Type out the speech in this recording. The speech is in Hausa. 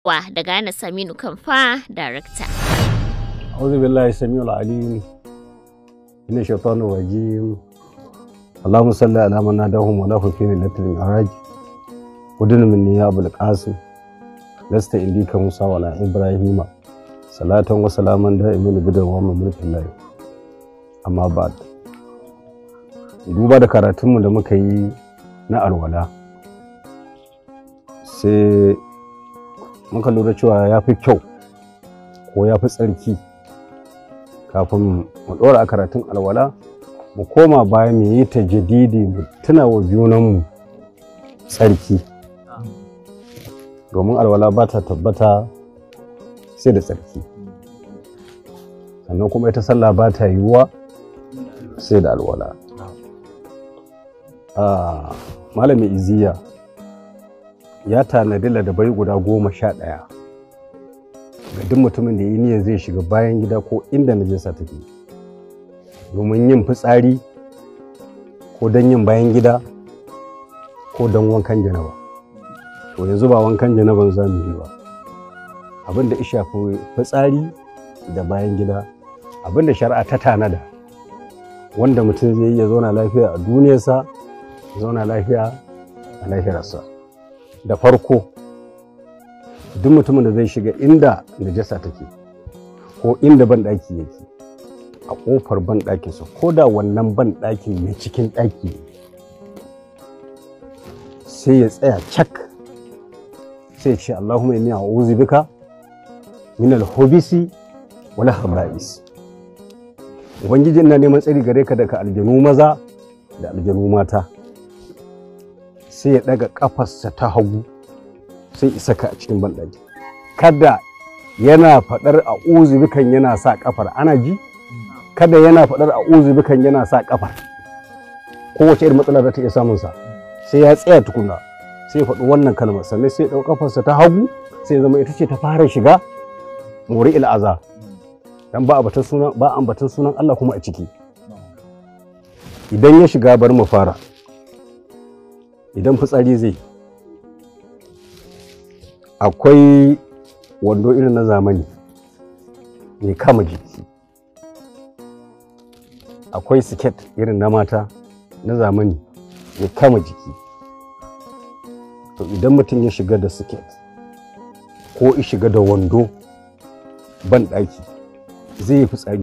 wa daga Ana Saminu Kamfa, Darakta. أعوذ بالله السميع العليم من الشيطان الرجيم اللهم صل على من ناداهم ولا في ليلة المعراج ودن مني يا أبو القاسم لست عندك موسى ولا إبراهيم صلاة وسلاما دائما بدر وما ملك الله أما بعد duba da karatunmu da muka yi na alwala sai muka lura cewa ya fi kyau ko ya fi tsarki kafin mu ɗora a karatun alwala mu koma baya mu yi ta jadidi mu tuna wa junanmu tsarki domin alwala ba ta tabbata sai da tsarki sannan kuma ita sallah ba ta yiwuwa sai da alwala malami iziya ya tanadi ladabai guda goma sha ɗaya ga duk mutumin da ya yi niyyar zai shiga bayan gida ko inda najasa take domin yin fitsari ko don yin bayan gida ko don wankan janaba to yanzu ba wankan janaban za mu yi ba abin da ya shafi fitsari da bayan gida abin da shari'a ta tanada wanda mutum zai yi ya zauna lafiya a duniyarsa ya zauna lafiya a lahirarsa da farko duk mutumin da zai shiga inda najasa take ko inda banɗaki yake a ƙofar banɗakinsa ko da wannan banɗakin mai cikin ɗaki sai ya tsaya cak sai ce Allahumma inni a'udhu bika min al-hubisi wal khaba'is ubangiji ina neman tsari gare ka daga aljanu maza da aljanu mata sai ya ɗaga ƙafarsa ta hagu sai isa ka a cikin banɗaki kada yana faɗar a uzubikan yana sa ƙafar ana ji kada yana faɗar a uzubikan yana sa ƙafar kowace irin matsala za ta iya samun sa sai ya tsaya tukuna sai ya faɗi wannan kalmar sannan sai ya ɗau ƙafarsa ta hagu sai ya zama ita ce ta fara shiga mori il'aza dan ba ambatan sunan ba ambatan sunan Allah kuma a ciki idan ya shiga bar mu fara idan fitsari zai akwai wando irin na zamani mai kama jiki akwai siket irin na mata na zamani mai kama jiki to idan mutum ya shiga da siket ko ya shiga da wando ban ɗaki zai yi fitsari